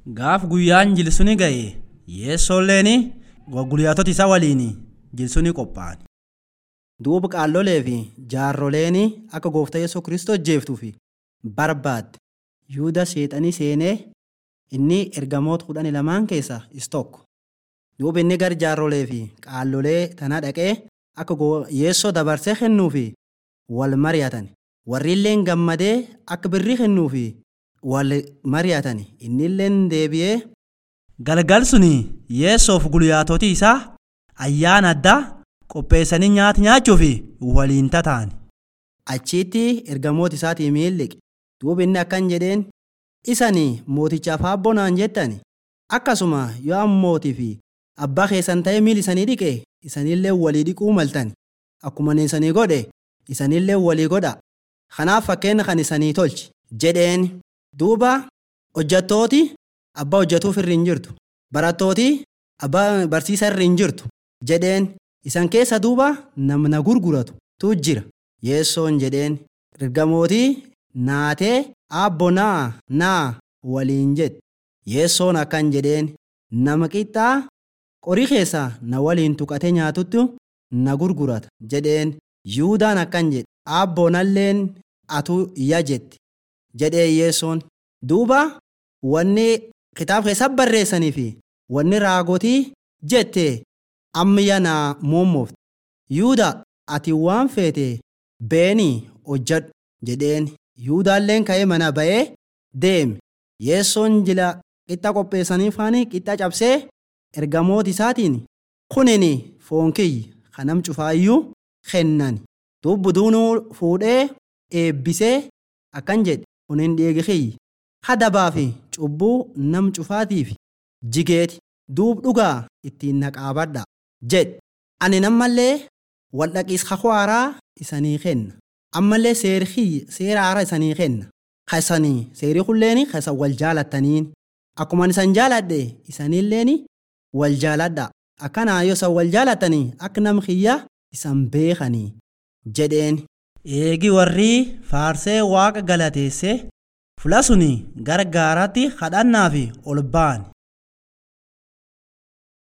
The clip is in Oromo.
Gaaf guyyaan jilsuni ga'e yeessoolleen guyyaatota isaa waliin jilsuni qophaa'an. Duuba qaallolee fi jaarroleen akka gooftaa Yesuus Kiristoos jeeftuuf barbaadde. Yuuda seexanii seenee inni ergamoota kudhan lamaan keessaa is tokko. Duuba inni gara jaarrolee fi qaallolee tanaa dhaqee akka yeessoo dabarsee kennuuf wal mari'atan. Warri illee gammadee akka birrii kennuuf wal mari'atan. Inni illee deebi'ee. Galgal suni yeessoof guyyaatoti isaa ayyaana addaa qopheessanii nyaata nyaachuuf waliin tataa'an. Achitti ergamoota isaatii miilliqe. Duuba inni akkan jedheen isanii mootichaaf haabbonaan jettan akkasuma yoo ammootii fi abbaa keessan ta'ee miil isanii dhiqe isanillee walii dhiquu maltan akkuma isanii godhe isanillee walii godha kanaaf fakkeenya kan isanii tolchi jedheen duuba hojjattooti abbaa hojjatuuf irra hin jirtu barattooti abbaa barsiisa irra hin jirtu jedheen isan keessa duuba namna gurguratu tu jira yeessoon jedheen ergamootii naatee abbo naa naa waliin jedhe yeessoon akkan jedheen nama qixxaa qorii keessaa na waliin tuqatee nyaatutti na gurgurata jedheen yuudaan akkan jedhe abboonalleen atu iyya jetti jedhee yeessoon duuba wanni kitaaba keessa barreessanii fi wanni raagotii jette ammayya naa muummoofte yuuda ati waan feete beenii hojjadhu jedheen yuudaalleen ka'ee mana ba'ee deeme yeessoon jila qixxa qopheessanii faanii qixxa cabsee ergamoota isaatiin kunini foon kiyya kanam cufaayyuu kennan dubbuduunuu fuudhee eebbisee akkan jedhe kunin dhiigi kiyya hadabaa fi cubbuu nam cufaatiif jigeeti duub dhugaa ittiin naqaabadha jedhe ani nammallee waldhaqiis kakwaaraa isanii kenna ammallee seera haaraa isanii kenna kasanii seerii kulleen kasan wal jaalattaniin akkuma isan jaaladhe isanilleen wal jaaladha akkanaa yoo isan wal jaalattanii akka nam kiyya isan beekanii jedheen. Eegi warri faarsee waaqa galateesse fula suni gara gaaraatti kadhannaaf ol ba'an.